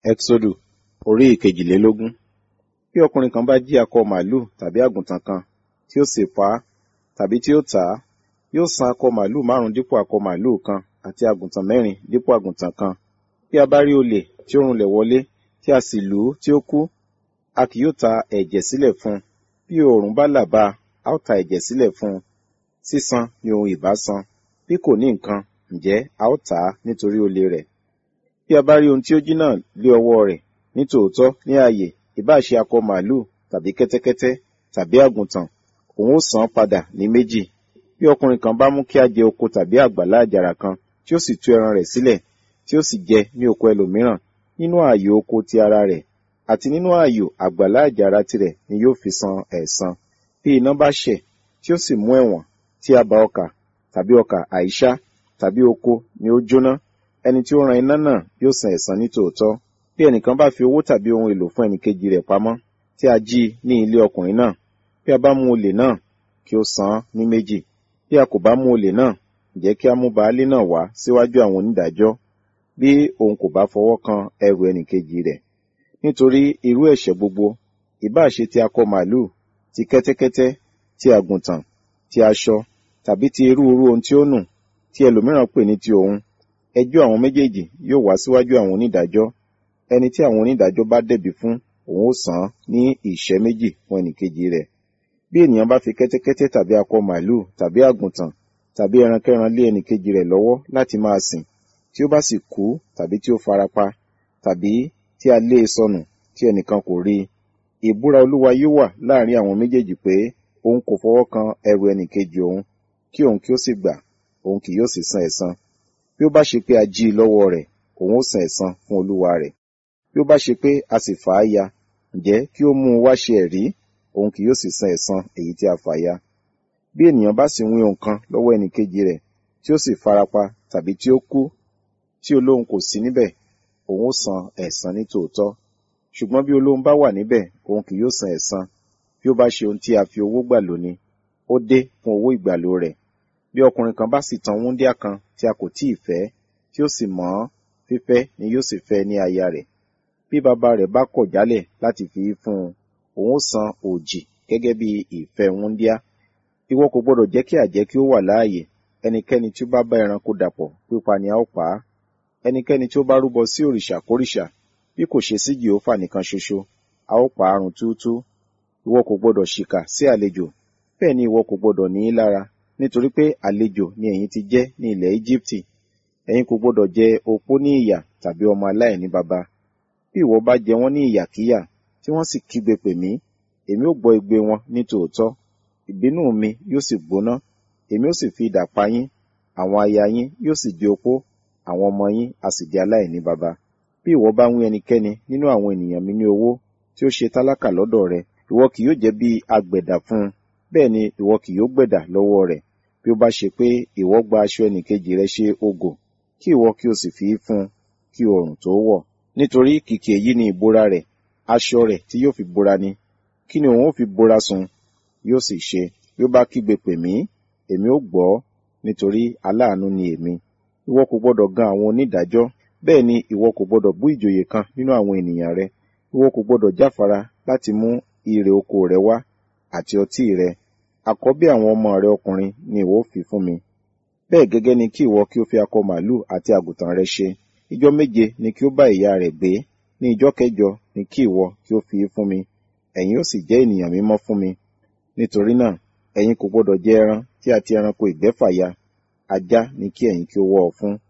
Ẹ́xódù orí ìkejìlélógún. Bí ọkùnrin kan bá jí akọ màlúù tàbí àgùntàn kan, tí ó sì pa á, tàbí tí ó tà á, yóò san akọ màlúù márùn-ún dípò akọ màlúù kan, àti àgùntàn mẹ́rin dípò àgùntàn kan. Bí a bá rí olè tí ó runlẹ̀ wọlé, tí a sì lù ú tí ó kú, a kì yóò ta ẹ̀jẹ̀ sílẹ̀ fún un. Bí oòrùn bá là bá a, a ó ta ẹ̀jẹ̀ sílẹ̀ fún un. Sísan ni ohun ìbá san. Bí kò ní nǹkan, ǹjẹ́ a ó tà á nítorí olè rẹ̀. Bí a bá rí ohun tí ó jí náà lé ọwọ́ rẹ̀, ní tòótọ́ ní ààyè, ìbá ṣe akọ màlúù tàbí kẹ́tẹ́kẹ́tẹ́ tàbí àgùntàn, òun ó san án padà ní méjì. Bí ọkùnrin kan bá mú kí a jẹ oko tàbí àgbàlá àjàrà kan, tí ó sì tú ẹran rẹ̀ sílẹ̀, tí ó sì jẹ ní oko ẹlòmíràn, nínú ààyò oko ti ara rẹ̀, àti nínú ààyò àgbàlá àjàrà tirẹ̀ ni yóò fi san ẹ̀san. Bí iná bá ṣẹ̀, tí ó sì mú ẹ̀wọ̀n, tí a ba ọkà, tàbí ọkà àìṣá, tàbí oko ni ó jóná, ẹni tí ó ran iná náà yóò san ẹ̀san ní tòótọ́. Bí ẹnìkan bá fi owó tàbí ohun èlò fún ẹnìkejì rẹ̀ pamọ́, tí a jí i ní ilé ọkùnrin náà, bí a bá mú olè náà, kí ó san án ní méjì. Bí a kò bá mú olè náà, ǹjẹ́ kí a mú baálé náà wá síwájú àwọn onídàájọ́, bí òun kò bá fọwọ́ kan ẹrù ẹnìkejì rẹ̀. Nítorí irú ẹ̀ṣẹ̀ gbogbo, ìbá ṣe ti akọ màlúù, ti kẹ́tẹ́kẹ́tẹ́, ti àgùntàn, ti aṣọ, tàbí ti irú irú ohun tí ó nù, tí ẹlòmíràn pè ní ti òun, ẹjọ́ àwọn méjèèjì yóò wá síwájú àwọn onídàájọ́. Ẹni tí àwọn onídàájọ́ bá dẹ̀bi fún, òun ó san án ní ìṣẹ́ méjì fún ẹnìkejì rẹ̀. Bí ènìyàn bá fi kẹ́tẹ́kẹ́tẹ́ tàbí akọ màlúù tàbí àgùntàn tàbí ẹrankẹ́ran lé ẹnìkejì rẹ̀ lọ́wọ́ láti máa sìn, tí ó bá sì kú tàbí tí ó farapa, tàbí tí a lé e sọnù tí ẹnìkan kò rí i, ìbúra Olúwa yóò wà láàrin àwọn méjèèjì pé òun kò fọwọ́ kan ẹrù ẹnìkejì òun, kí òun kí ó sì gbà, òun kì yóò sì san ẹ̀san. Bí ó bá ṣe pé a jí i lọ́wọ́ rẹ̀, òun ó san ẹ̀san fún olúwa rẹ̀. Bí ó bá ṣe pé a sì fà á ya, ǹjẹ́ kí ó mú un wá ṣe ẹ̀rí, òun kì yóò sì san ẹ̀san èyí tí a fà ya. Bí ènìyàn bá sì wín ohun kan lọ́wọ́ ẹnìkejì rẹ̀, tí ó sì farapa tàbí tí ó kú, tí olóhun kò sí níbẹ̀, òun ó san ẹ̀san ní tòótọ́. Ṣùgbọ́n bí olóhun bá wà níbẹ̀, òun kì yóò san ẹ̀san. Bí ó bá ṣe ohun tí a fi owó gbà lò ni, ó dé fún owó ìgbàlò rẹ̀. Bí ọkùnrin kan bá sì tan wúńdíá kan tí a kò tíì fẹ́, tí ó sì mọ̀ ọ́n, fífẹ́ ni yóò sì fẹ́ ní aya rẹ̀. Bí bàbá rẹ̀ bá kọ̀ jálẹ̀ láti fi í fún un, òun ó san òjì gẹ́gẹ́ bí ìfẹ́ wúńdíá. Ìwọ kò gbọdọ̀ jẹ́ kí àjẹ́ kí ó wà láàyè. Ẹnikẹ́ni tí ó bá bá ẹranko dàpọ̀, pípa ni a ó pa á. Ẹnikẹ́ni tí ó bá rúbọ sí òrìṣà kórìṣà, bí kò ṣe sí Jèhófà nìkan ṣoṣo, a ó pa á run túútúú. Ìwọ kò gbọdọ̀ ṣìkà sí àlejò, bẹ́ẹ̀ ni ìwọ kò gbọdọ̀ ní í lára, nítorí pé àlejò ni ẹ̀yin ti jẹ́ ní ilẹ̀ Íjíbítì. Ẹ̀yin kò gbọdọ̀ jẹ opó ní ìyà tàbí ọmọ aláìní baba. Bí ìwọ bá jẹ wọ́n ní ìyàkíyà, tí wọ́n sì kígbe pè mí, èmi ó gbọ́ igbe wọn ní tòótọ́. Ìbínú mi yóò sì gbóná, èmi ó sì fi idà pa yín, àwọn aya yín yóò sì di opó, àwọn ọmọ yín a sì di aláìní baba. Bí ìwọ bá wín ẹnikẹ́ni nínú àwọn ènìyàn mi ní owó, tí ó ṣe tálákà lọ́dọ̀ rẹ, ìwọ kì yóò jẹ́ bí agbẹ̀dà fún un, bẹ́ẹ̀ ni ìwọ kì yóò gbẹ̀dà lọ́wọ́ rẹ̀. Bí ó bá ṣe pé ìwọ gba aṣọ ẹnìkejì rẹ ṣe ògò, kí ìwọ kí o sì fi í fún un kí oòrùn tó wọ̀. Nítorí kìkì èyí ni ìbora rẹ̀, aṣọ rẹ̀ tí yóò fi bora ni. Kí ni òun ó fi bora sùn? Yóò sì ṣe, bí ó bá kígbe pè mí, èmi ó gbọ́, nítorí aláàánú ni èmi. Ìwọ kò gbọdọ̀ gan àwọn onídàájọ́, bẹ́ẹ̀ ni ìwọ kò gbọdọ̀ bú ìjòyè kan nínú àwọn ènìyàn rẹ. Ìwọ kò gbọdọ̀ jáfara láti mú ìrè oko rẹ wá àti ọtí rẹ. Àkọ́bí àwọn ọmọ rẹ ọkùnrin ni ìwọ ó fi fún mi. Bẹ́ẹ̀ gẹ́gẹ́ ni kí ìwọ kí ó fi akọ màlúù àti àgùntàn rẹ ṣe. Ijọ́ méje ni kí ó bá ìyá rẹ̀ gbé. Ní ijọ́ kẹjọ ni kí ìwọ kí ó fi í fún mi. Ẹ̀yin ó sì jẹ́ ènìyàn mímọ́ fún mi. Nítorí náà, ẹ̀yin kò gbọdọ̀ jẹ ẹran tí a ti ẹranko ìgbẹ́ fà ya. Ajá ni kí ẹ̀yin kí ó wọ́ ọ fún.